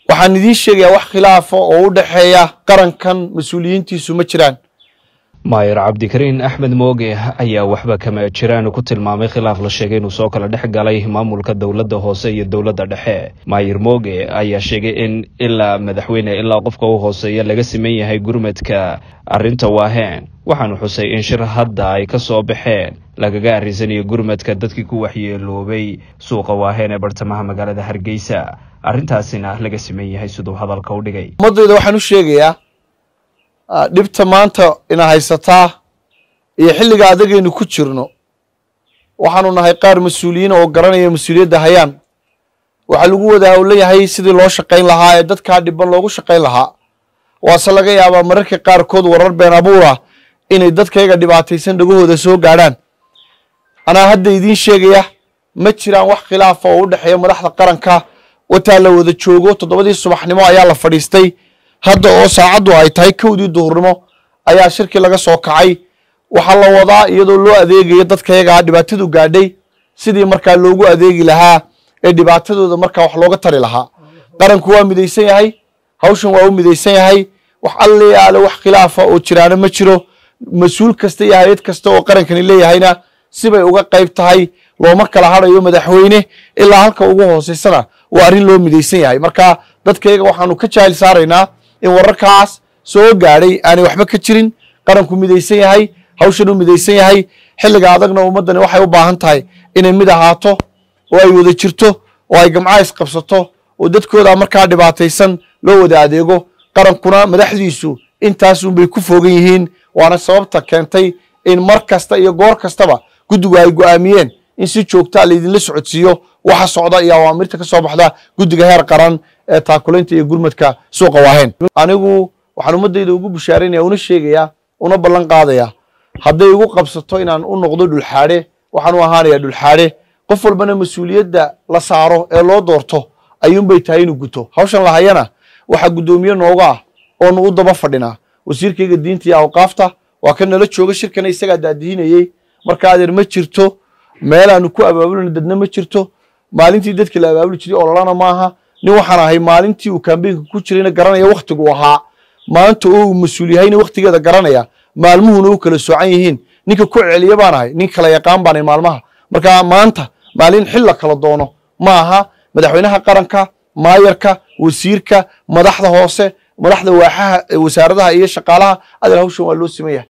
waxaan idiin sheegayaa wax khilaafa oo u dhexeeya qarankan mas-uuliyiintiisu ma jiraan maayar cabdikariin axmed mooge ayaa waxba kama jiraan ku tilmaamay khilaaf la sheegay inuu soo kala dhex galay maamulka dowladda hoose iyo dowladda dhexe maayar mooge ayaa sheegay in ilaa madaxweyne ilaa qofka u hooseeya laga siman yahay gurmadka arrinta waaheen waxaanu xusay in shir hadda ay ka soo baxeen lagaga arrisanayo gurmadka dadkii ku waxyeeloobay suuqa waaheen ee bartamaha magaalada hargeysa arrintaasina laga siman yahay siduu hadalka u dhigay ummaddayda waxaan u sheegayaa dhibta maanta ina haysataa iyo xilliga adagaynu ku jirno waxaanu nahay qaar mas-uuliyiin oo garanaya mas-uuliyadda hayaan waxaa lagu wada howlan yahay sidii loo shaqayn lahaa ee dadkaa dhiban loogu shaqayn lahaa waase laga yaabaa mararka qaarkood warar been abuura inay dadkayga dhibaataysan dhagahooda soo gaadhaan anaa hadda idiin sheegaya ma jiraan wax khilaafa oo u dhexeeya madaxda qaranka wataa la wada joogo toddobadii subaxnimo ayaa la fadhiistay hadda oo saacaddu ay tahay kowdii duhurnimo ayaa shirkii laga soo kacay waxaa la wadaa iyadoo loo adeegayo dadkayagaa dhibaatadu gaadhay sidii markaa loogu adeegi lahaa ee dhibaatadooda markaa wax looga tari lahaa qaranku waa midaysan yahay hawshan waa u midaysan yahay wax alle aale wax khilaafa oo jiraana ma jiro mas-uul kasta iyo hay-ad kasta oo qarankani leeyahayna sibay uga qayb tahay looma kala hadhayo madaxweyne ilaa halka ugu hooseysana waa arrin loo midaysan yahay marka dadkayaga waxaanu ka jaahil saaraynaa in wararkaas soo gaadhay aanay waxba ka jirin qaranku midaysan yahay hawshan u midaysan yahay xilliga adagna ummaddani waxay u baahan tahay inay mid ahaato oo ay wada jirto oo ay gamca isqabsato oo dadkooda markaa dhibaataysan loo wada adeego qarankuna madaxdiisu intaasunbay ku fogan yihiin waana sababta keentay in mar kasta iyo goor kastaba guddigu ay go'aamiyeen in si joogtaa laydinla socodsiiyo waxa socda iyo awaamirta ka soo baxda guddiga heer qaran ee taakulaynta iyo gurmadka suuqa waaheen anigu waxaan ummaddayda ugu bushaaraynaya una sheegayaa una ballan qaadayaa hadday igu qabsato inaan u noqdo dhulxaadhe waxaan u ahaanayaa dhulxaadhe qof walbana mas-uuliyadda la saaro ee loo doorto ayuunbay tahay inuu guto hawshan lahayana waxaa guddoomiye nooga ah oonu u daba fadhinaa wasiirkayga diinta iyo awqaafta waa ka nala jooga shirkana isagaa daadihinayey marka adeer ma jirto meelaanu ku abaabulina dadna ma jirto maalintii dadka la abaabuli jiray ololana maaha nin waxaan ahay maalintii uu kambeynka ku jirayna garanaya wakhtigu ahaa maanta oo uu mas-uul yahayna wakhtigeeda garanaya maalmuhuna u kala soocan yihiin ninka ku celiya baan ahay nin kala yaqaan baanay maalmaha marka maanta maalin xil la kala doono ma aha madaxweynaha qaranka maayarka wasiirka madaxda hoose madaxda waaxaha wasaaradaha iyo shaqaalaha adeer hawshan waa loo siman yahay